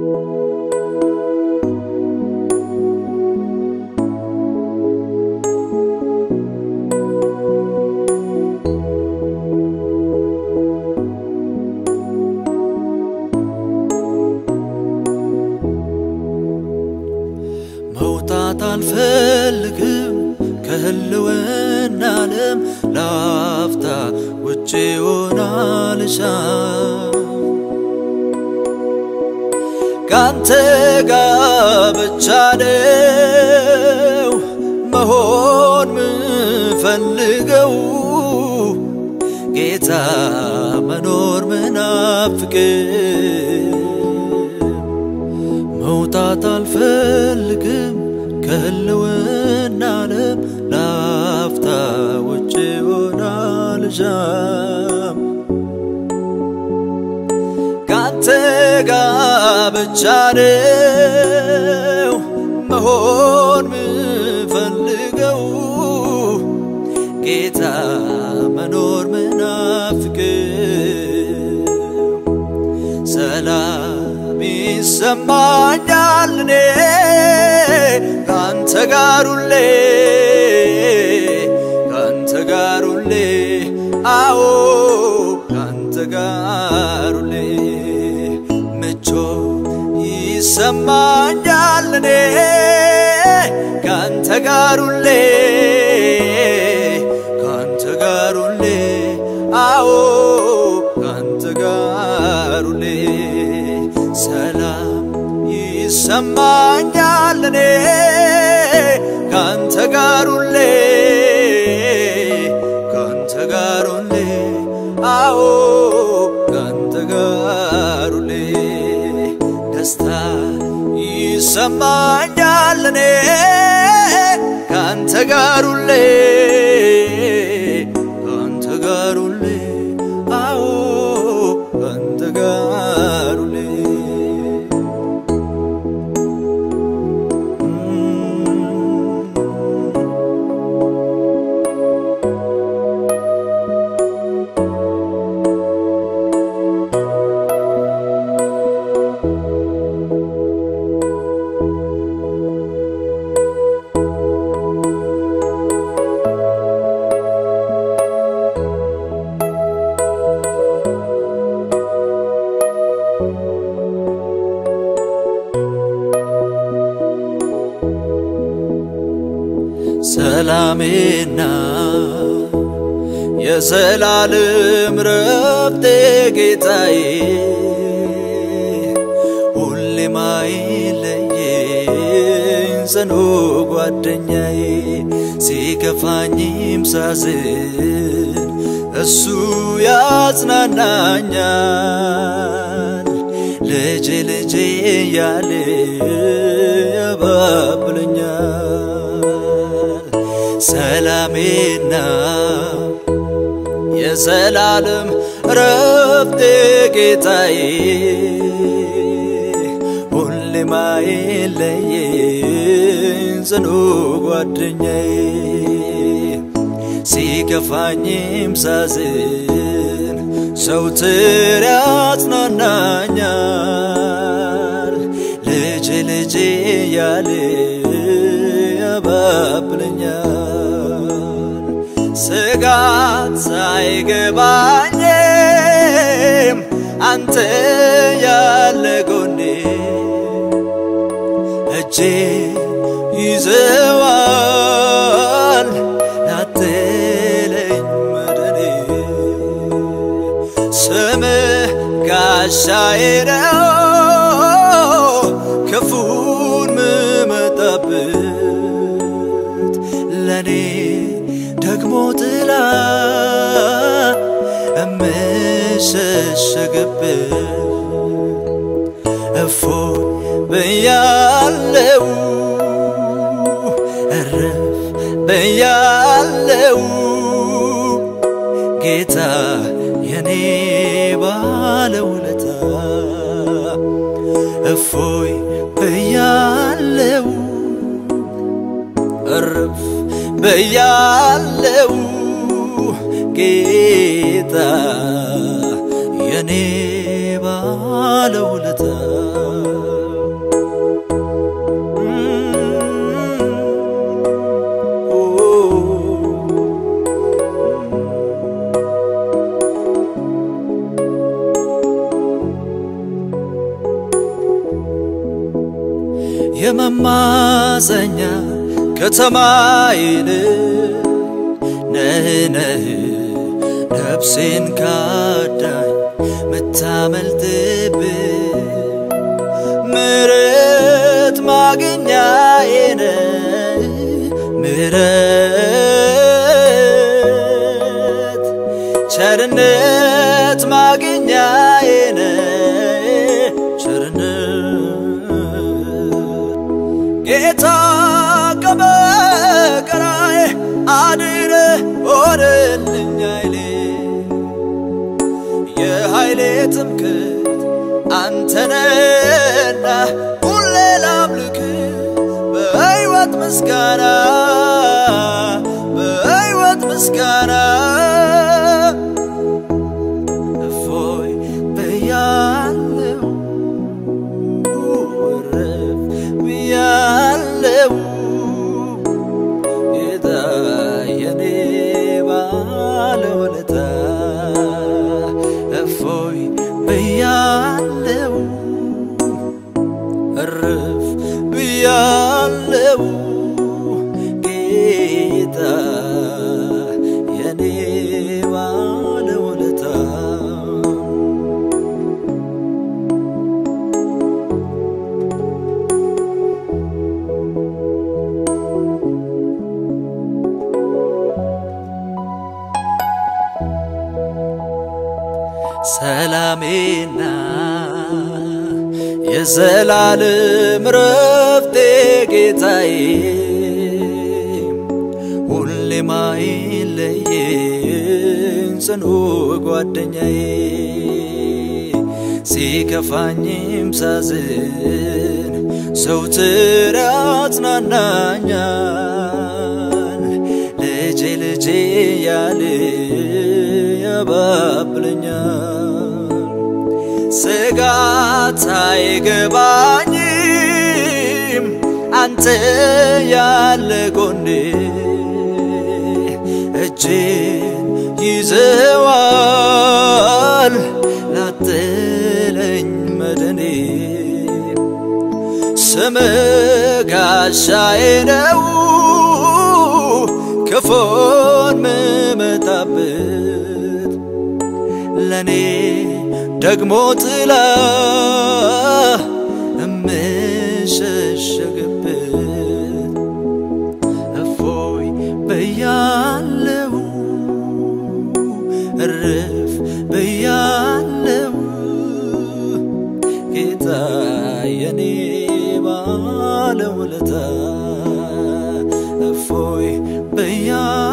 መውጣት አልፈልግም ከህልውና ዓለም ላፍታ ውጭ ሆናልሻ ካንተ ጋር ብቻ ነው መሆን ምፈልገው ጌታ መኖር ምናፍቅ መውጣት አልፈልግም ከህልውና ዓለም ላፍታ ውጭ ሆናልሻም ካንተ ጋር ብቻ ነው መሆን ምፈልገው ጌታ መኖር ምናፍቅ ሰላም ይሰማኛል እኔ ካንተ ጋር ሁሌ ካንተ ጋር ሁሌ አዎ ካንተ ጋር ሁሌ ምቾ ይሰማኛል እኔ ካንተ ጋር ሁሌ ካንተ ጋር ሁሌ አዎ ካንተ ጋር ሁሌ ሰላም ይሰማኛል እኔ ካንተ ጋር ሁሌ ካንተ ጋር ሁሌ አዎ ካንተ ጋር ሁሌ ደስታ ይሰማኛል እኔ ካንተ ጋር ሁሌ ካንተ ጋር ሁሌ አዎ ካንተ ጋር ሁሌ ሰላሜና የዘላለም ረፍቴ ጌታዬ ሁሌም አይለየኝ ጽኑ ጓደኛዬ ሲከፋኝም ሳዝን እሱ ያጽናናኛል ልጄ ልጄ ያለ ያባብለኛል ሰላሜና የዘላለም ረፍቴ ጌታዬ ሁሌም አይለየኝ ጽኑ ጓደኛዬ ሲከፋኝም ሳዝን ዘውትር ያጽናናኛል ልጄ ልጄ ያለ ያባብለኛል ስጋት ሳይገባኝም አንተ ያለ ጎኔ እጄ ይዘዋል ላትለኝ መድኔ ስምህ ጋሻዬ ነው ክፉን ምመጣበት ለኔ ደግሞ ጥላ እምሸሸግበት እፎ ብያለው እረፍ ብያለው ጌታ የኔ ባለውለታ እፎይ ብያለው እርፍ ብያለው ጌታ የኔ ባለውለታ መማፀኛ ከተማዬን ነህ ነህ ነፍሴን ካዳኝ ምታመልጥብ ምሕረት ማግኛዬ ነህ ምሕረት ቸርነት ማግኛዬ ነህ ቸርነት ጌታ ከመከራዬ አድነ ሆነልኝ ኃይሌ የኃይሌ ትምክህት አንተነና ሁሌ ላምልክ በሕይወት ምስጋና በሕይወት ምስጋና እፎይ ብያለው እረፍ ብያለው ጌታ የኔ ባለውለታ እፎይ ብያለው እረፍ ብያለው ጌታ የኔ ባለውለታ ሰላሜና የዘላለም ረፍቴ ጌታዬ ሁሌ ማይለየኝ ጽኑ ጓደኛዬ ሲከፋኝም ሳዝን ዘውትር ያጽናናኛል ልጄ ልጄ ያለ ያባብለኛል ስጋት አይገባኝም አንተ ያለ ጎኔ እጄን ይዘዋል ላጥለኝ መድኔ ስም ጋሻዬ ነው ክፉን ምመታበት ለኔ ደግሞ ጥላ እምሸሸግበት እፎይ በያለው እርፍ በያለው ጌታ የኔ ባለውለታ እፎይ በያ